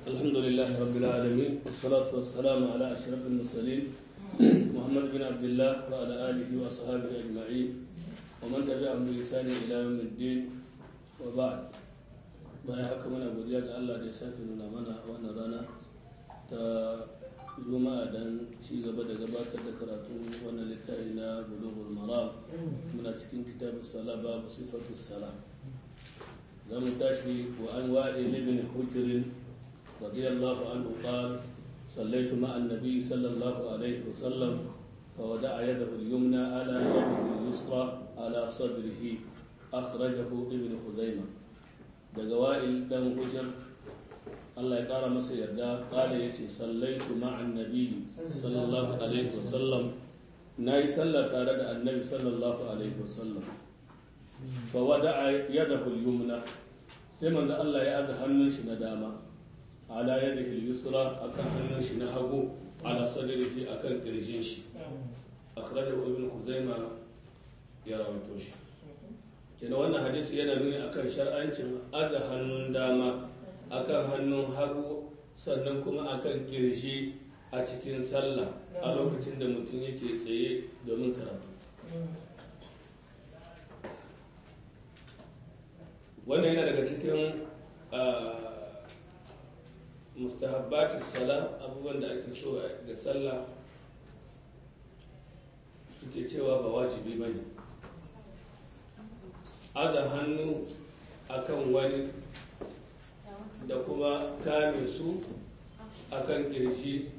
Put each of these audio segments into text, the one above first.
الحمد لله رب العالمين والصلاة والسلام على أشرف المرسلين محمد بن عبد الله وعلى آله وصحبه أجمعين ومن تبعهم بإحسان إلى يوم الدين وبعد bayan haka muna godiya ga Allah da ya sake nuna mana wannan rana ta juma'a don ci gaba da gabatar da karatun wannan littafi na bulughul maram muna cikin kitabun sala babu sifatu sala za mu tashi wa an wa'il ibn hujr radiyallahu anhu qala صليت مع النبي صلى الله عليه وسلم فودع يده اليمنى على يده اليسرى على صدره أخرجه ابن خزيمة daga wa'il dan hujjar Allah ya ƙara masa yarda ƙala ya ce sallaitu ma'an nabi sallallahu alaihi wasallam na yi sallah tare da annabi sallallahu alaihi wasallam fa wada yadahu al-yumna sai manzo Allah ya aza hannun shi na dama ala yadihi al-yusra akan hannun shi na hagu ala sadrihi akan kirjin shi akhrajahu ibn khuzaimah ya rawaito shi kenan wannan hadisi yana nuni akan shar'ancin aza hannun dama akan hannun hagu sannan kuma akan kirji a cikin sallah a lokacin da mutum yake tsaye domin karatu wannan yana daga cikin mustahabbatin sala abubuwan da ake so da sallah suke cewa ba wajibi ba ne aza hannu akan wani da kuma kame su akan kirji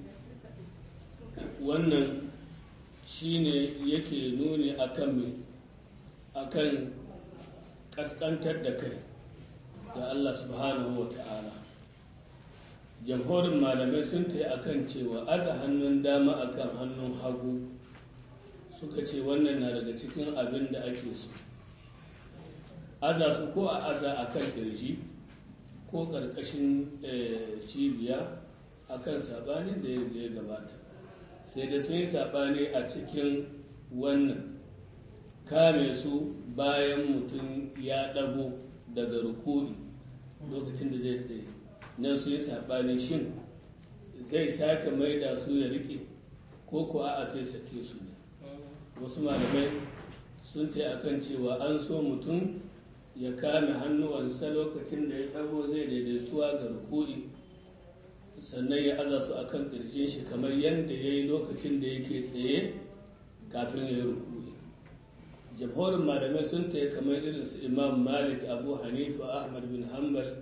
wannan shine yake nuni akan akan kaskantar da kai da Allah subhanahu wa ta'ala jamhurin malamai sun ta akan cewa aza hannun dama akan hannun hagu suka ce wannan na daga cikin abin da ake so aza su ko a aza a kan ƙirji ko ƙarƙashin cibiya a kan saɓanin da ya gabata sai da sun yi saɓani a cikin wannan kame su bayan mutum ya ɗago daga rukuni lokacin da zai tsaye nan sun yi saɓani shin zai sake maida su ya riƙe ko ko a zai sake su ne wasu malamai sun ta akan cewa an so mutum ya kame hannuwansa lokacin da ya ɗago zai daidaituwa ga rukuri sannan ya aza su akan ƙirshin shi kamar yadda ya yi lokacin da yake tsaye kafin ya yi rukuri jamhurin malamai sun ta kamar irin su imam malik abu hanifa ahmad bin hanbal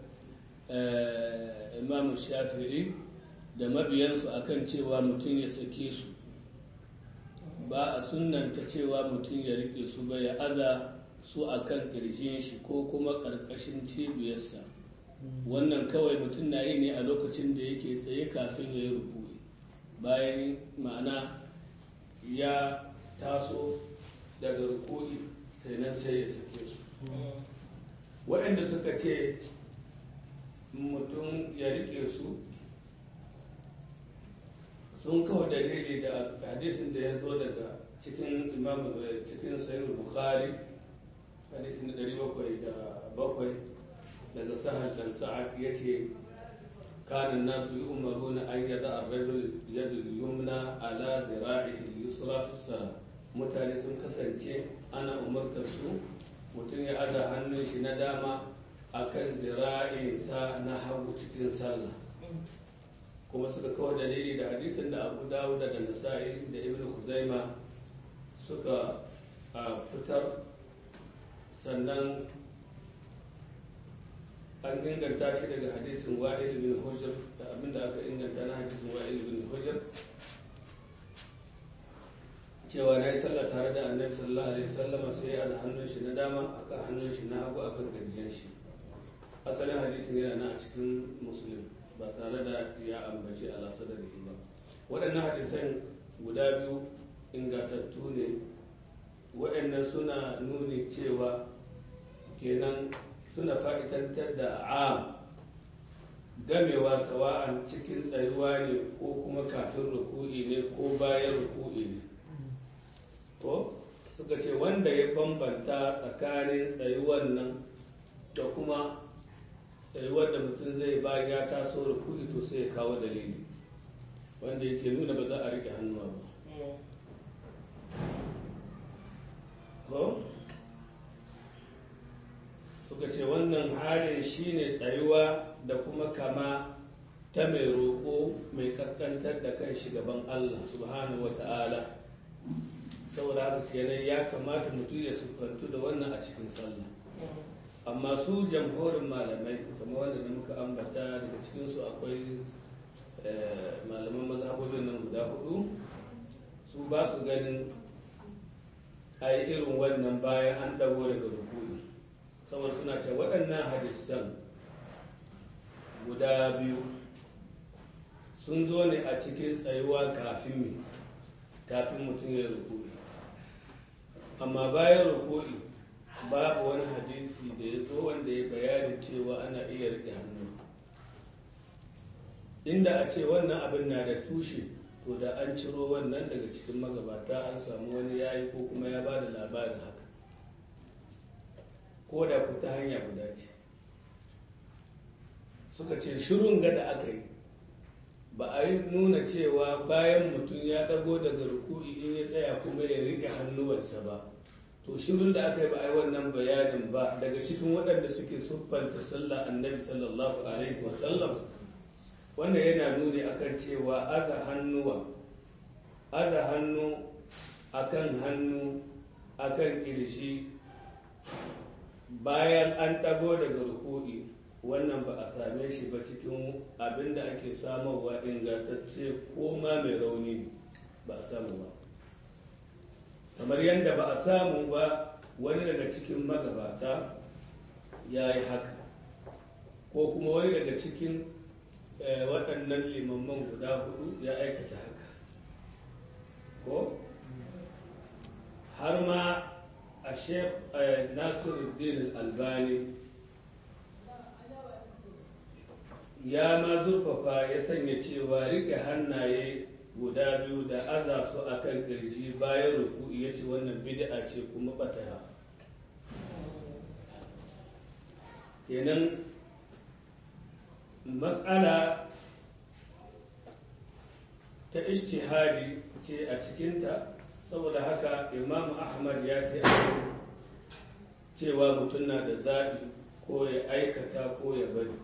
imam shafi'i da mabiyansu akan cewa mutum ya sake su ba a sunanta cewa mutum ya rike su ba ya aza su a kan ƙirjin shi ko kuma ƙarƙashin cibiyarsa wannan kawai mutum na yi ne a lokacin da yake tsaye kafin ya yi rukuni bayan ma'ana ya taso daga rukuni sai nan sai ya sake su waɗanda suka ce mutum ya rike su sun kawo dalili da hadisin da ya zo daga cikin imam cikin sayyid bukhari hadisi na ɗari bakwai da bakwai daga sahal dan sa'ad ya ce kanin nasu yi umaru na an yada a rajul yadda yumna ala zira'ihi yusra fi mutane sun kasance ana umartar su mutum ya aza hannun shi na dama akan zira'insa na hagu cikin sallah kuma suka kawo dalili da hadisin da abu dawud da nasa'i da ibn khuzaima suka fitar sannan an inganta shi daga hadisin wa'il bin hujjar da abinda aka inganta na hadisin wa'il bin hujjar cewa na yi sallah tare da annabi sallallahu alaihi wasallam sai a hannun shi na dama aka hannun shi na hagu akan gajiyar shi asalin hadisin yana na a cikin muslim ba tare da ya ambaci ala sadari ba waɗannan hadisan guda biyu ingantattu ne waɗannan suna nuni cewa kenan suna fa'itantar da am gamewa sawa'an cikin tsayuwa ne ko kuma kafin ruku'i ne ko bayan ruku'i ne ko suka ce wanda ya bambanta tsakanin tsayuwan nan da kuma sai wanda mutum zai bayan ya taso rukuni to sai ya kawo dalili wanda yake nuna ba za a riƙe hannuwa ba ko suka ce wannan halin shine tsayuwa da kuma kama ta mai roƙo mai kaskantar da kan gaban Allah subhanahu wa ta'ala saboda haka kenan ya kamata mutum ya siffantu da wannan a cikin sallah amma su jamhurin malamai kamar wanda da muka ambata daga cikinsu akwai malaman mazhabobin nan guda hudu su ba su ganin a yi irin wannan bayan an dago daga rukuni saboda suna ce waɗannan hadisan guda biyu sun zo ne a cikin tsayuwa kafin mi kafin mutum ya rukuni amma bayan rukuni babu wani hadisi da ya zo wanda ya bayani cewa ana iya riƙe hannu inda a ce wannan abin na da tushe to da an ciro wannan daga cikin magabata an samu wani yayi ko kuma ya ba da labarin haka ko da ku ta hanya guda ce suka ce shirin gada aka yi ba a yi nuna cewa bayan mutum ya ɗago daga ruku'i in ya tsaya kuma ya riƙe hannuwansa ba to shirin da aka yi ba a yi wannan bayanin ba daga cikin waɗanda suke siffanta sallah annabi sallallahu alaihi wa sallam wannan yana nuni akan cewa aza hannuwa aza hannu akan hannu akan kirshi bayan an ɗago daga ruku'i wannan ba a same shi ba cikin abin da ake samarwa ingantacce ko ma mai rauni ba a samu ba kamar yadda ba a samu ba wani daga cikin magabata ya yi haka ko kuma wani daga cikin waɗannan limamman guda hudu ya aikata haka ko har ma a sheikh nasiruddin albani ya ma zurfafa ya sanya cewa rike hannaye guda biyu da aza su a kan ƙirji bayan ruku ya ce wannan bid'a ce kuma ɓatara kenan matsala ta ishtihadi ce a cikinta saboda haka imamu ahmad ya ce cewa mutum na da zaɓi ko ya aikata ko ya bari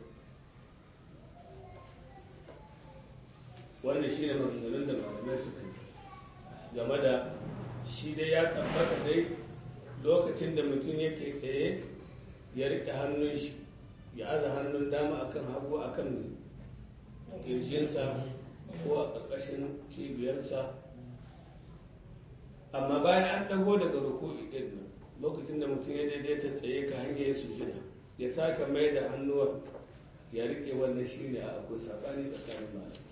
wannan shi ne maganganun da malamai suka yi game da shi dai ya tabbata dai lokacin da mutum yake tsaye ya riƙe hannun shi ya aza hannun dama akan hagu akan kirjinsa ko a ƙarƙashin cibiyarsa amma bayan an ɗago daga ruku'i ɗin nan lokacin da mutum ya daidaita tsaye ka hanyar ya sujina ya sake mai da hannuwa ya riƙe wannan shi ne a akwai saɓani tsakanin malamai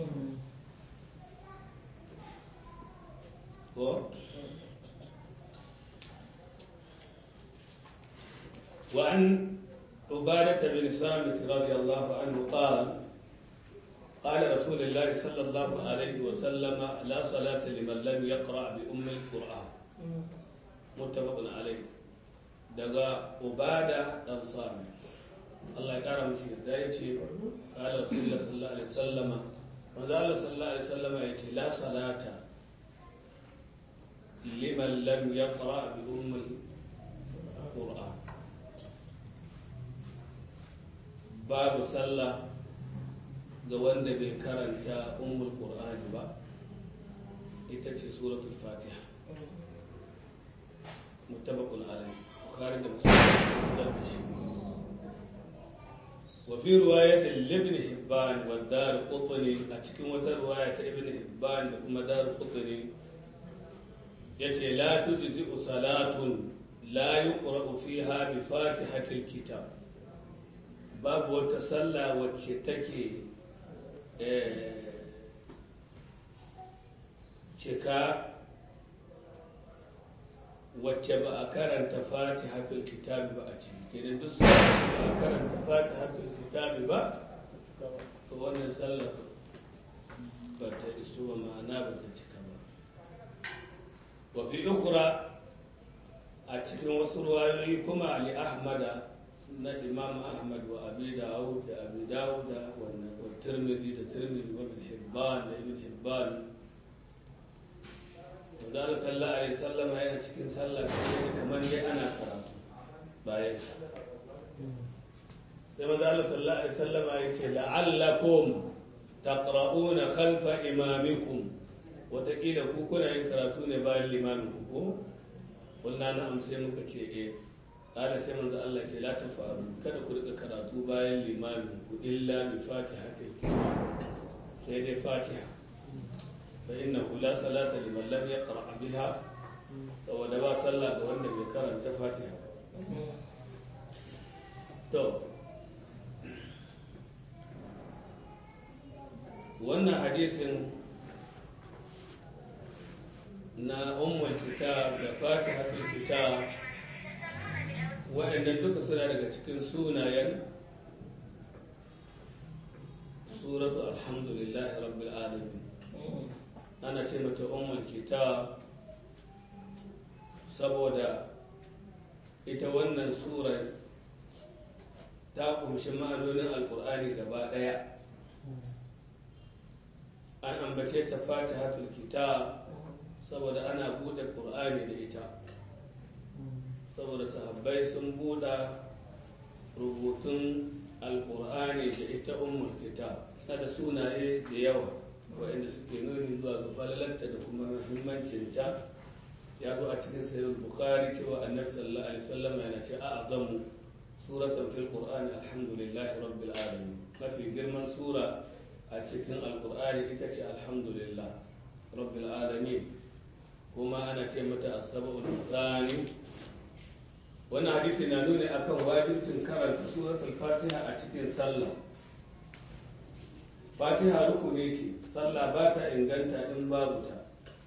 وعن عبادة بن صامت رضي الله عنه قال قال رسول الله صلى الله عليه وسلم لا صلاة لمن لم يقرأ بأم القرآن متفق عليه دقا عبادة بن صامت الله يكرم شيء ذا قال رسول الله صلى الله عليه وسلم manzo Allah sallallahu alaihi wasallam ya ce la salata liman lam yaqra bi umm al-qur'an babu sallah ga wanda bai karanta ummul qur'ani ba ita ce suratul fatiha muttafaqun alayhi bukhari da muslim da shi وفي رواية لابن حبان والدار قطني أتكلم رواية ابن حبان وما دار قطني يتي لا تجزئ صلاة لا يقرأ فيها بفاتحة الكتاب باب وتسلى وتشتكي cika wacce ba a karanta fatihatul kitabi ba a ciki kenan duk su ba a karanta fatihatul kitabi ba to wannan sallar ba ta iso ba ma'ana ba ta cika ba wa fi ukhra a cikin wasu ruwayoyi kuma ali ahmada na imam ahmad wa abi dawud da abi dawud da wannan wa tirmidhi da tirmidhi wa ibn hibban da ibn hibban to da sallallahu alaihi sallama yana cikin sallah sai kamar dai ana karatu bayan shi sai manzo Allah sallallahu alaihi sallama ya ce la'allakum taqra'una khalfa imamikum wataƙila ku kuna yin karatu ne bayan limamin ku ko kulna na amsai muka ce eh قال سيما الله ce la tafaru kada ku rika karatu bayan limamin ku illa bi fatihatil sai dai fatiha fa innahu la salata liman lam yaqra biha saboda ba sallah ga wanda bai karanta fatiha to wannan hadisin na ummul kitab da fatihatul kitab waɗannan duka suna daga cikin sunayen suratu alhamdulillahi rabbil alamin ana ce mata ummul kitab saboda ita wannan sura ta kumshi ma'anonin alkur'ani gaba ɗaya an ambace ta fatihatul kitab saboda ana buɗe ƙur'ani da ita saboda sahabbai sun buɗa rubutun alkur'ani da ita ummul kitab da sunaye da yawa waɗanda suke nuni zuwa ga falalarta da kuma muhimmancinta ya zo a cikin sayyid bukhari cewa annabi sallallahu alaihi wasallam yana ce a'zamu suratan fil qur'ani alhamdulillahi rabbil alamin mafi girman sura a cikin alkur'ani ita ce alhamdulillah rabbil alamin kuma ana ce mata as-sab'ul mathani wannan hadisi na nuni akan wajibcin karanta suratul fatiha a cikin sallah fatiha rukuni ce sallah ba ta inganta in babu ta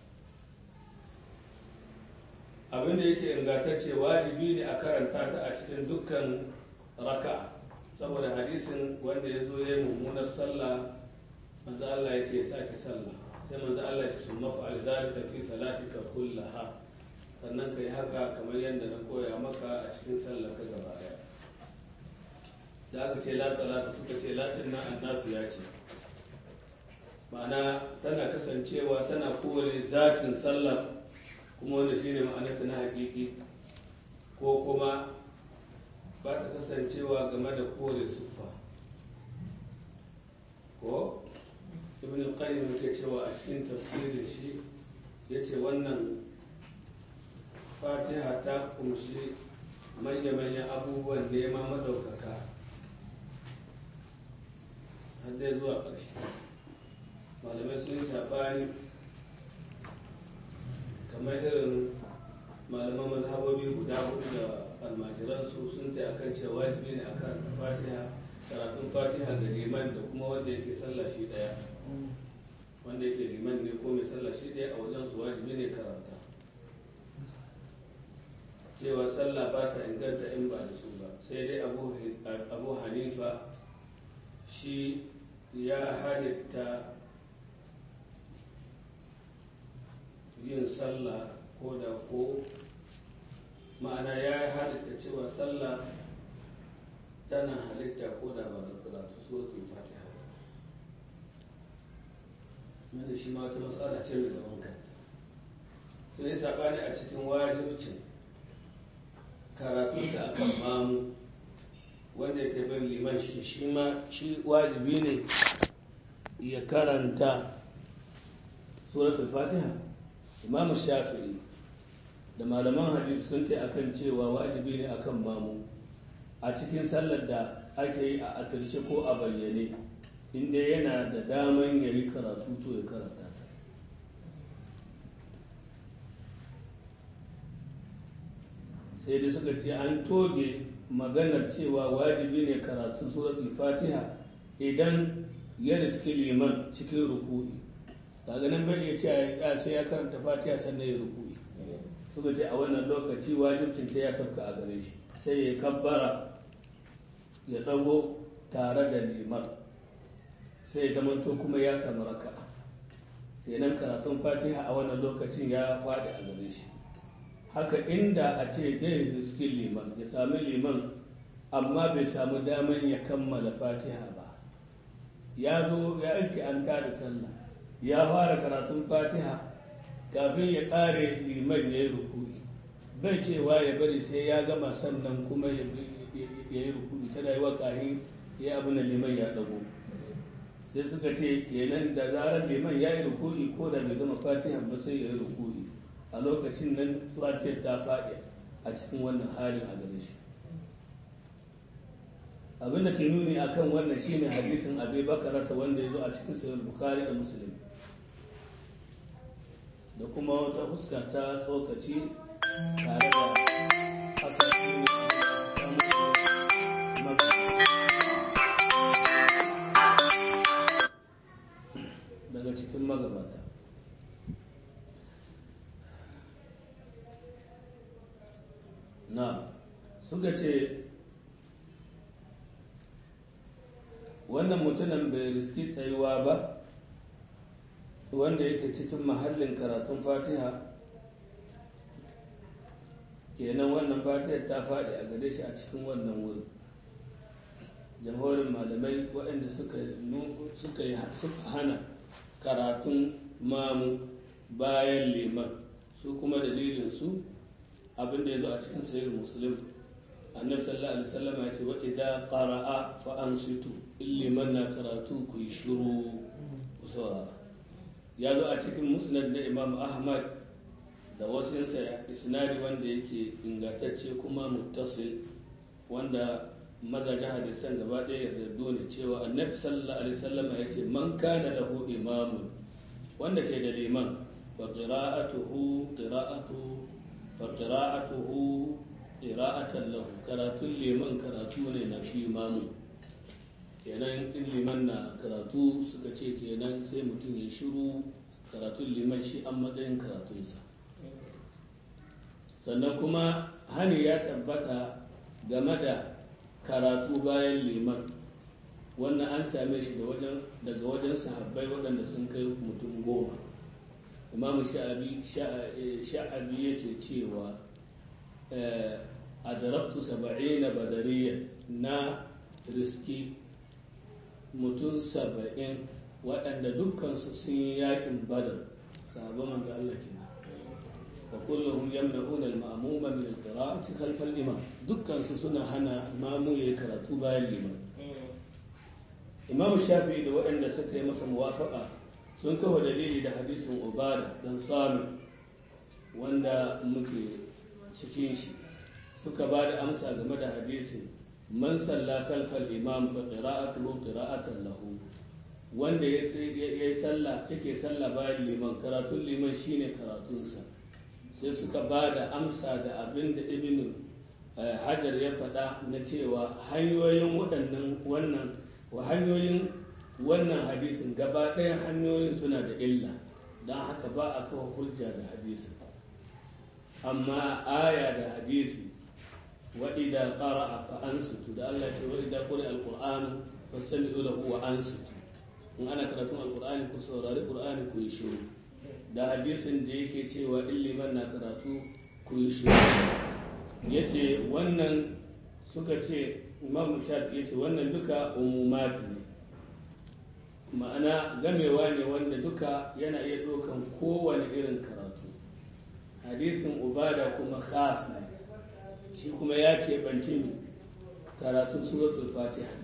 abin da yake ingantacce wajibi ne a karanta ta a cikin dukkan raka saboda hadisin wanda ya zo ya yi mummunar sallah manzo Allah ya ce ya sake sallah sai manzo Allah ya ce sun mafa'al zalika fi salatika kullaha sannan ka yi haka kamar yadda na koya maka a cikin sallah ka gaba daya da aka ce la salata suka ce la dinna annafiya ce ma'ana tana kasancewa tana kore zatin sallah kuma wanda shine ma'anarta na hakiki ko kuma ba ta kasancewa game da kore siffa ko ibn al-qayyim yake cewa a cikin tafsirin shi yace wannan fatiha ta kumshi manya-manyan abubuwan nema madaukaka har dai zuwa ƙarshe malamai sun saɓani kamar irin malaman mazhabobi guda hudu da almajiransu sun ta akan cewa wajibi ne akan fatiha karatun fatiha ga liman da kuma wanda yake sallah shi daya wanda yake liman ne ko mai sallah shi daya a wajen su wajibi ne karanta cewa sallah ba ta inganta in ba da su ba sai dai abu hanifa shi ya halitta yin sallah ko da ko ma'ana ya halitta cewa sallah tana halitta ko da ba da karatu suratul fatiha wanda shi ma wata matsala ce mai zaman kanta sun yi saɓani a cikin wajibcin karatu ta akan mamu wanda ya bin liman shi shi ma shi wajibi ne ya karanta suratul fatiha imam shafi'i da malaman hadisi sun ta akan cewa wajibi ne akan mamu a cikin sallar da ake yi a asirce ko a bayyane inda yana da daman ya yi karatu to ya karanta ta sai dai suka ce an toge maganar cewa wajibi ne karatun suratul fatiha idan ya riski liman cikin ruku'i daga nan bai iya cewa sai ya karanta fatiha sannan ya ruku'i suka ce a wannan lokaci wajibcin ta ya sauka a gare shi sai ya kabbara ya tsago tare da liman sai ya zamanto kuma ya samu raka'a kenan karatun fatiha a wannan lokacin ya faɗi a gare shi haka inda a ce zai riski liman ya sami liman amma bai samu daman ya kammala fatiha ba ya zo ya iske an tada sallah ya fara karatun fatiha kafin ya ƙare liman ya yi rukuni bai cewa ya bari sai ya gama sannan kuma ya yi rukuni tana yi wa kahin ya abu na liman ya ɗago sai suka ce kenan da zarar liman ya yi rukuni ko da bai gama fatiha ba sai ya yi rukuni a lokacin nan fatihar ta faɗi a cikin wannan halin a gare shi abinda ke nuni akan wannan shine hadisin abi bakarata wanda ya zo a cikin sahih bukhari da muslim da kuma wata fuska ta tsokaci tare da asasi daga cikin magabata na suka ce wannan mutumin bai riski tsayuwa ba wanda yake cikin mahallin karatun fatiha kenan wannan fatiha ta faɗi a gare shi a cikin wannan wuri jamhurin malamai waɗanda suka suka hana karatun mamu bayan liman su kuma dalilin su abinda ya zo a cikin sayar musulun annabi sallallahu alaihi wasallam ya ce wa idza qara'a fa ansitu liman na karatu ku yi shiru ku saurara ya zo a cikin musnad na imam ahmad da wasinsa isnadi wanda yake ingantacce kuma muttasil wanda mazajen hadisan gaba ɗaya yarda ne cewa annabi sallallahu alaihi wasallam ya ce man kana lahu imamun wanda ke da liman fa qira'atuhu qira'atu fa qira'atuhu qira'atan lahu karatun liman karatu ne na shi imamu kenan in liman na karatu suka ce kenan sai mutum ya shiru karatun liman shi an matsayin karatunsa sannan kuma hani ya tabbata game da karatu bayan liman wannan an same shi daga wajen sahabbai waɗanda sun kai mutum goma imamu sha'abi yake cewa a darabtu saba'ina badariya na riski mutum saba'in waɗanda dukkansu sun yi yaƙin badar sahabban manzo Allah ke wa kullum yamna'una al-ma'muma min al-qira'ati khalf al-imam dukkansu suna hana mamu yayi karatu bayan liman Imam Shafi'i da waɗanda suka yi masa muwafaqa sun kawo dalili da hadisin Ubada dan Sami wanda muke cikin shi suka ba da amsa game da hadisin man salla khalfal imam fa qira'atuhu qira'atan lahu wanda ya yi sallah yake sallah bayan liman karatun liman shine karatunsa sai suka ba da amsa da abin da ibn hajar ya faɗa na cewa hanyoyin waɗannan wannan wa hanyoyin wannan hadisin gaba ɗayan hanyoyin suna da illa don haka ba a kawo hujja da hadisin amma aya da hadisi وإذا قرأ فأنصتوا ده الله يقول وإذا قرأ القرآن فاستمعوا له وأنصتوا in ana karatun alkur'ani ku saurari qur'ani ku yi shiru da hadisin da yake cewa in liman na karatu ku yi shiru yace wannan suka ce imam shafi yace wannan duka umumat ne ma'ana gamewa ne wanda duka yana iya dokan kowane irin karatu hadisin ubada kuma khas ne shi kuma ya keɓanci karatun suratul fatiha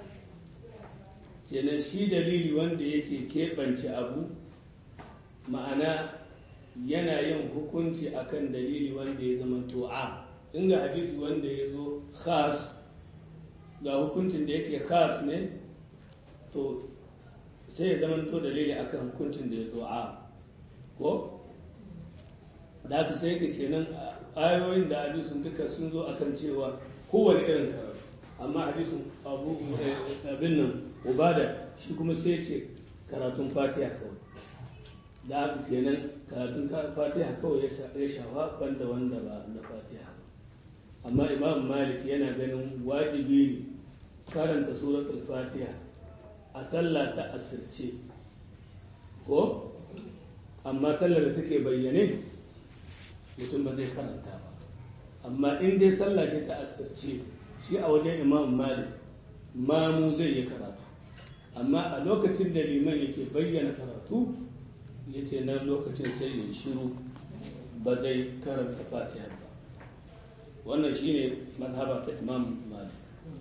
kenan shi dalili wanda yake keɓance abu ma'ana yana yin hukunci akan dalili wanda ya zama to'a inga hadisi wanda ya zo khas ga hukuncin da yake khas ne to sai ya zama to dalili akan hukuncin da ya zo a ko da haka sai ka ce nan ayoyin da hadisun duka sun zo akan cewa kowane irin karatu amma hadisun abu abin nan ubada shi kuma sai ce karatun fatiha kawai da haka kenan karatun fatiha kawai ya shafa banda wanda ba na fatiha ba amma imam malik yana ganin wajibi ne karanta suratul fatiha a sallah ta asirce ko amma sallar da take bayyane mutum ba zai karanta ba amma in dai sallah ce ta asirce shi a wajen imam malik mamu zai yi karatu amma a lokacin da liman yake bayyana karatu ya ce nan lokacin sai ya shiru ba zai karanta fatiha ba wannan shine mazhaba ta imam malik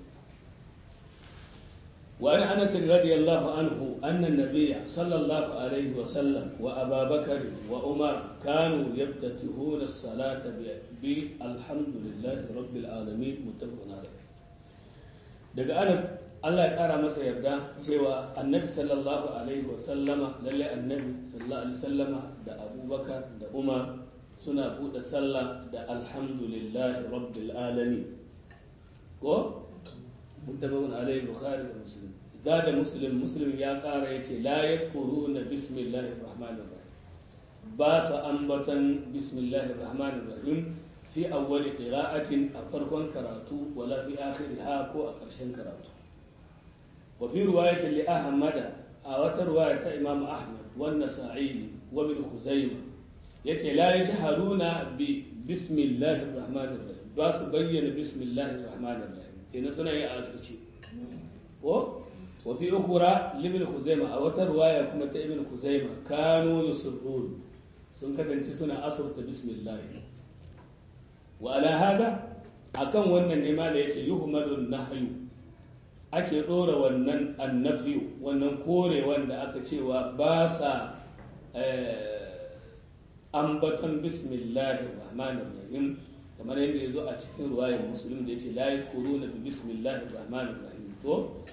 وعن انس رضي الله عنه ان النبي صلى الله عليه وسلم وابا بكر وعمر كانوا يفتتحون الصلاه بالحمد لله رب العالمين متفق عليه daga anas Allah ya kara masa yarda cewa annabi sallallahu alaihi wasallama lalle annabi sallallahu alaihi wasallama da abubakar da umar suna buɗe sallah da alhamdulillahi rabbil alamin ko متفق عليه البخاري ومسلم زاد مسلم مسلم يا قارا يتي لا يذكرون بسم الله الرحمن الرحيم باس أنبتا بسم الله الرحمن الرحيم في أول قراءة أفرقا كراتو ولا في آخرها كو أقرشن كراتو وفي رواية لأحمد أو رواية إمام أحمد والنسائي وابن خزيمة يتي لا يجهرون بسم الله الرحمن الرحيم باس بين بسم الله الرحمن الرحيم kenan suna yi a asirce ko wa fi ukhra libn khuzaima a wata ruwaya kuma ta ibn khuzaima kanu yusrun sun kasance suna asirta bismillah wa ala hada akan wannan ne ma da yace yuhmadu nahyu ake dora wannan annafi wannan kore wanda aka cewa ba sa ambaton bismillahir rahmanir rahim kamar yadda ya zo a cikin ruwayar musulun da ya ce layi kuru na bi bismillahi rahmanir rahim to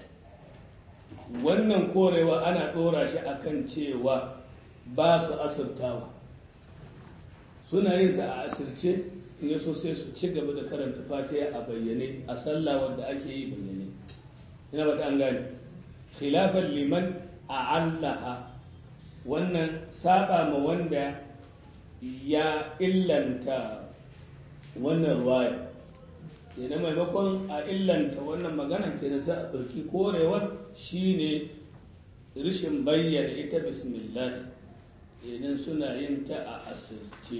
wannan korewa ana ɗora shi akan cewa ba su asirtawa suna yin ta a asirce in yaso sai su ci gaba da karanta fatiha a bayyane a sallah wanda ake yi bayyane ina ba ta an gane khilafan liman a allaha wannan saba ma wanda ya illanta wannan ruwaya kenan maimakon a illanta wannan magana kenan sai a ɗauki korewar shine rishin bayyana ita bismillah kenan suna yin ta a asirce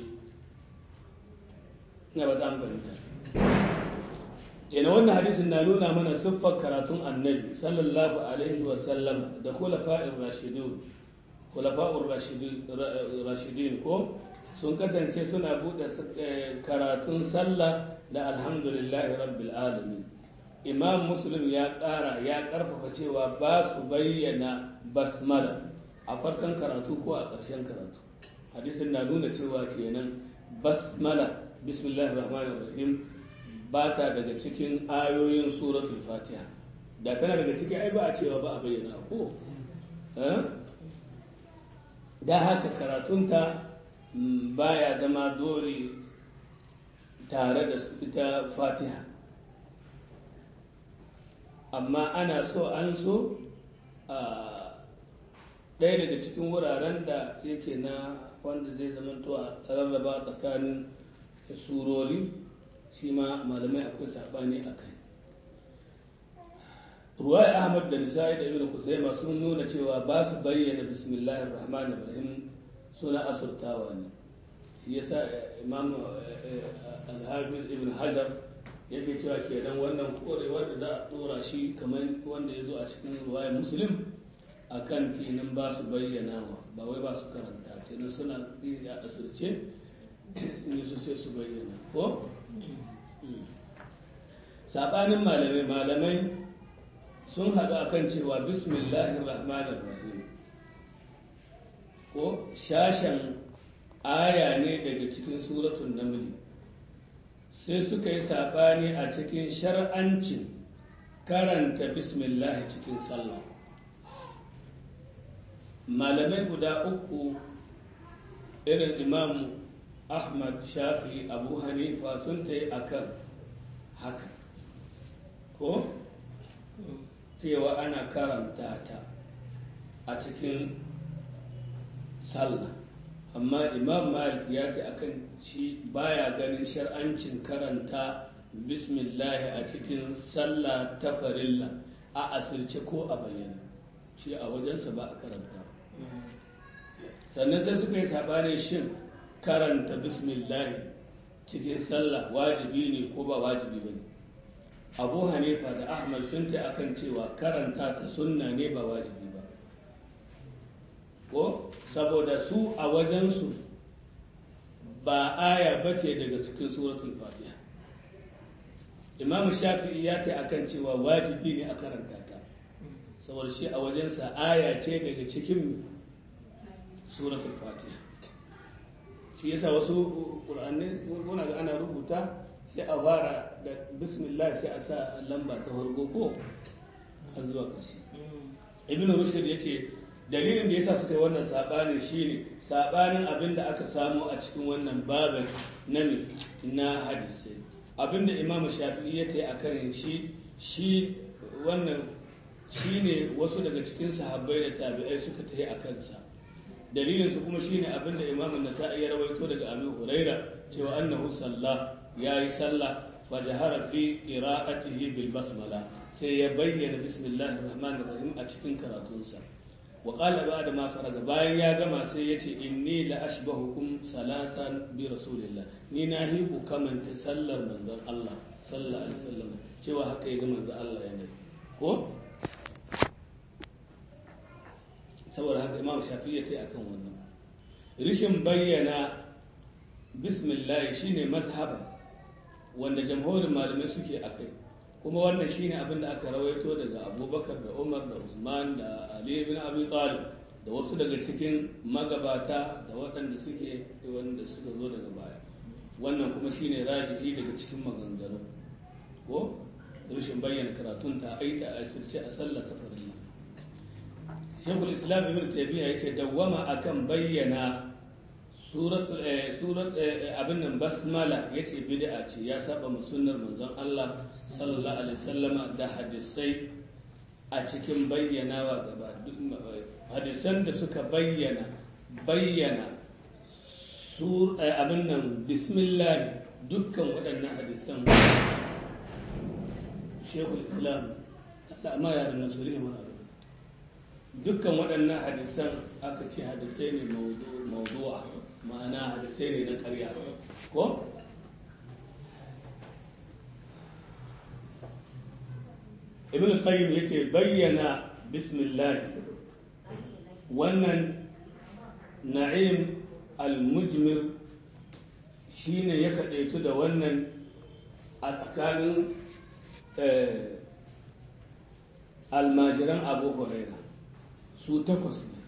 ina ba za mu fahimta kenan wannan hadisin na nuna mana siffar karatun annabi sallallahu alaihi wa sallam da khulafa'ir rashidun khulafa'ur rashidin ko sun kasance suna buɗe karatun sallah da alhamdulillahi rabbil alamin imam muslim ya ƙara ya ƙarfafa cewa ba su bayyana basmala a farkon karatu ko a ƙarshen karatu hadisin na nuna cewa kenan basmala bismillahir rahmanir rahim ba ta daga cikin ayoyin suratul fatiha da tana daga cikin ai ba a cewa ba a bayyana ko da haka karatunta baya zama dole tare da ita fatiha amma ana so an so a ɗaya daga cikin wuraren da yake na wanda zai zama to a rarraba tsakanin surori shi ma malamai akwai saɓani a kai ruwai ahmad da nisa'i da ibn kuzaima sun nuna cewa ba su bayyana bismillahir rahmanir rahim suna asubtawa ne shi yasa imam al-hafiz ibn hajar yake cewa kenan wannan korewar da za a dora shi kamar wanda ya zo a cikin ruwayar muslim a kan tinin ba su bayyana ba wai ba su karanta tinin suna yi a asirce in su sai su bayyana ko saɓanin malamai malamai sun haɗu akan cewa bismillahir rahmanir rahim ko shashen aya ne daga cikin suratun namli sai suka yi saɓani a cikin shar'ancin karanta bismillah cikin sallah malamai guda uku irin imam ahmad shafi abu hanifa sun ta yi akan haka ko cewa ana karanta ta a cikin sallah amma imam malik ya ce akan shi baya ganin shar'ancin karanta bismillah a cikin sallah ta farilla a asirce ko a bayyana shi a wajensa ba a karanta sannan sai suka yi saɓanin shin karanta bismillah cikin sallah wajibi ne ko ba wajibi ba ne abu hanifa da ahmad sun ta akan cewa karanta ta sunna ne ba wajibi ba ko saboda su a wajensu ba aya ba ce daga cikin suratul fatiha imamu shafi'i ya kai akan cewa wajibi ne a karanta ta saboda shi a wajensa aya ce daga cikin suratul fatiha shi yasa wasu ƙur'anai kuna ga ana rubuta sai a fara da bismillah sai a sa lamba ta farko ko har zuwa ƙarshe ibn rushd ya ce dalilin da yasa suka yi wannan saɓanin shine saɓanin abin da aka samu a cikin wannan babin na na hadisai abin da imam shafi'i ya ta a kan shi shi wannan shine wasu daga cikin sahabbai da tabi'ai suka ta yi a kansa dalilin su kuma shine abin da imam nasa'i ya rawaito daga abu huraira cewa annahu sallah yayi sallah fa jahara fi qira'atihi bil basmala sai ya bayyana bismillahir rahmanir rahim a cikin karatunsa wa qala ba'da ma faraga bayan ya gama sai yace inni la ashbahukum salatan bi rasulillah ni na hi ku kamanta sallar manzon Allah sallallahu alaihi wasallam cewa haka ya ga manzon Allah ya nabi ko saboda haka imam shafi'i ya tai akan wannan rishin bayyana bismillah shine mazhaban wanda jamhurin malamai suke akai kuma wannan shine abin da aka rawaito daga abubakar da umar da usman da ali bin abi talib da wasu daga cikin magabata da waɗanda suke wanda suka zo daga baya wannan kuma shine rajihi daga cikin maganganu ko rashin bayyana karatun ta aita a sirce a sallah ta farilla shekul islam ibn taymiya yace dawwama akan bayyana surat surat abin nan basmala yace bid'a ce ya saba mu sunnar manzon Allah sallallahu alaihi wasallama da hadisai a cikin bayyanawa gaba hadisan da suka bayyana bayyana sur abin nan bismillah dukkan waɗannan hadisan shekul islam Allah ma ya da nasiri mana dukkan waɗannan hadisan aka ce hadisai ne mawdu'a ma'ana hadisai ne na ƙarya ko ibn qayyim yace bayyana bismillah wannan na'im al-mujmir shine ya kaɗaitu da wannan a tsakanin almajiran abu huraira su takwas ne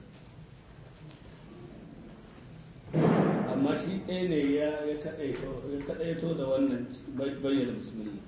amma shi ɗaya ne ya kaɗaito da wannan bayyana bismillah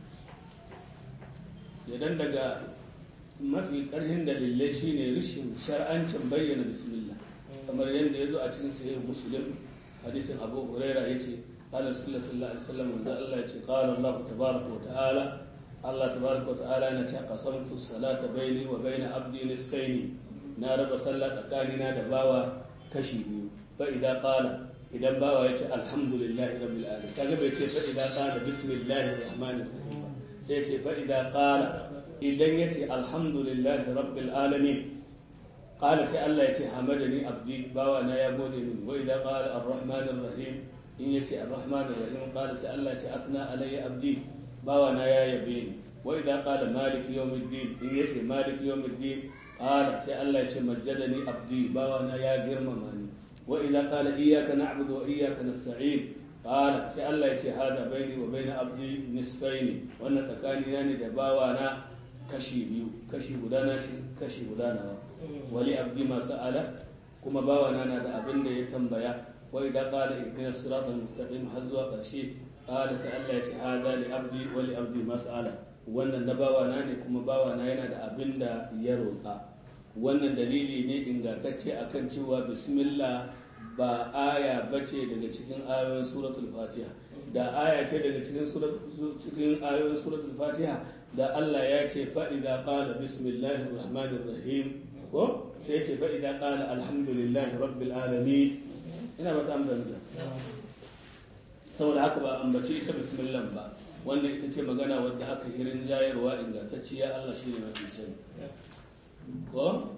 idan daga mafi ƙarfin dalilai shine rishin shar'ancin bayyana bismillah kamar yadda ya zo a cikin sahih muslim hadisin abu huraira ya ce قال رسول الله صلى الله عليه وسلم من الله يقول قال الله تبارك وتعالى الله تبارك وتعالى نتي قسمت الصلاة بيني وبين عبدي نصفين نار صلى تكاننا دباوا كشي بيو فإذا قال إذا باوا يتي الحمد لله رب العالمين كذا بيتي فإذا قال بسم الله الرحمن الرحيم سيتي فإذا قال إذا يتي الحمد لله رب العالمين قال سي الله يتي حمدني عبدي باوا نا يا بودي وإذا قال الرحمن الرحيم in ya ce ar-rahman ar-rahim qala sai Allah ce afna alayya abdi bawa na ya yabe ni wa idan qala malik yawmiddin in ya ce malik yawmiddin qala sai Allah ya ce majjadani abdi bawa na ya girmama ni wa idan qala iyyaka na'budu wa iyyaka nasta'in qala sai Allah ya ce hada baini wa baina abdi nisfaini wannan tsakani na ne da bawa na kashi biyu kashi guda na shi kashi guda na wali abdi ma sa'ala kuma bawa na na da abin da ya tambaya وإذا قال اهدنا الصراط المستقيم حزوا قرشي قال سأل الله هذا لأبدي ولأبدي مسألة wannan na bawana ne kuma bawana yana da abin da ya roƙa wannan dalili ne ingantacce akan cewa bismillah ba aya bace daga cikin ayoyin suratul fatiha da aya ce daga cikin cikin ayoyin suratul fatiha da Allah ya ce fa idza qala bismillahir rahmanir rahim ko sai ya ce fa idza qala alhamdulillahi rabbil alamin ina ba ta ambata saboda haka ba ambaci ita bismillah ba wannan ita ce magana wadda aka hirin jayarwa ingantacciya Allah shi ne mafi sani ko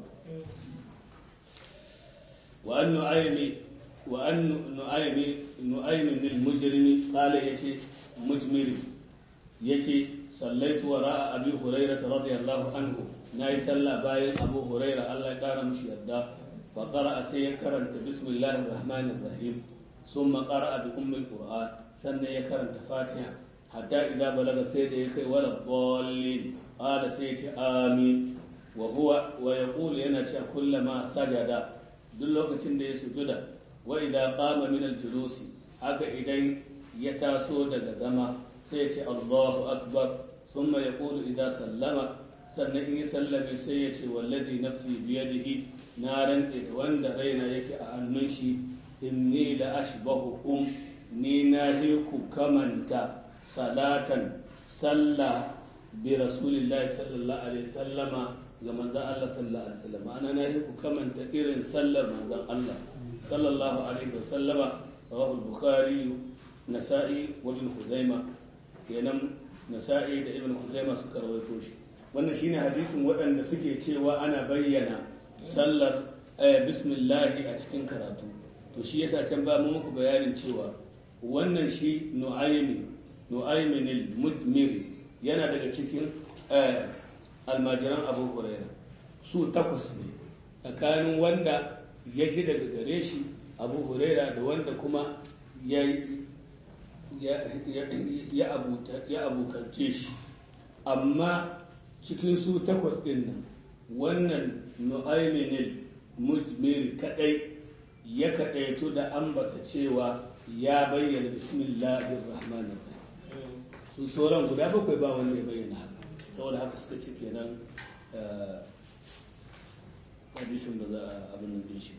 wa an nu'aymi wa an nu'aymi nu'aymi lil mujrimi qala yace mujmiri yace sallaitu wara abi hurairah radiyallahu anhu nayi sallah bayan abu hurairah Allah ya kara mishi yarda fa qara'a sai ya karanta bismillahir rahmanir rahim thumma qara'a bi ummil qur'an sannan ya karanta fatiha hatta idza balaga sai da ya kai wala dallin qala sai ya ce amin wa huwa wa yaqulu yana cewa kullama sajada duk lokacin da ya sujuda wa idza qama min al-julusi haka idan ya taso daga zama sai ya ce Allahu akbar thumma yaqulu idza sallama sannan in ya sallame sai ya ce wallazi nafsi biyadihi na rantse da wanda raina yake a hannun shi inni la ashbahukum ni na ku kamanta salatan sallah bi rasulillahi sallallahu alaihi sallama ga manzon Allah sallallahu alaihi wasallam ana na ku kamanta irin sallar manzon Allah sallallahu alaihi wasallama rawahu al-bukhari nasa'i wa ibn khuzaimah kenan nasa'i da ibn khuzaimah suka rawaito shi wannan shine hadisin waɗanda suke cewa ana bayyana sallar bismillahi a cikin karatu to shi yasa can ba mu muku bayanin cewa wannan shi nu'aymi nu'aymin al-mudmir yana daga cikin almajiran abu huraira su takwas ne tsakanin wanda ya ji daga gare shi abu huraira da wanda kuma ya ya abokance shi amma cikin su takwas ɗin nan wannan nu'ayminil mujmir kadai ya kadaitu da ambata cewa ya bayyana bismillahir rahmanir rahim su sauran guda bakwai ba wanda ya bayyana haka saboda haka suka ce kenan hadisin da za a abin nan shi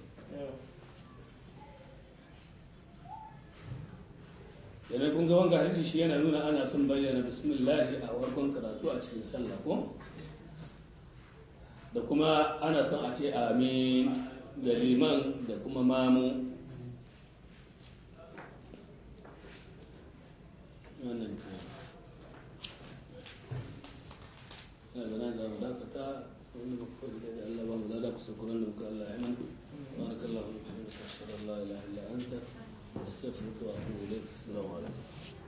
yana kun ga wanga hadisi shi yana nuna ana son bayyana bismillahi a farkon karatu a cikin sallah ko da kuma ana son a ce amin ga liman da kuma mamu wannan ke na gana da mu dakata wani ba kuwa da Allah ba mu da ku sakuran da muka Allah ya nan barakallahu wa bihamdika ashhadu an la ilaha illa anta astaghfiruka wa atubu ilayk assalamu alaikum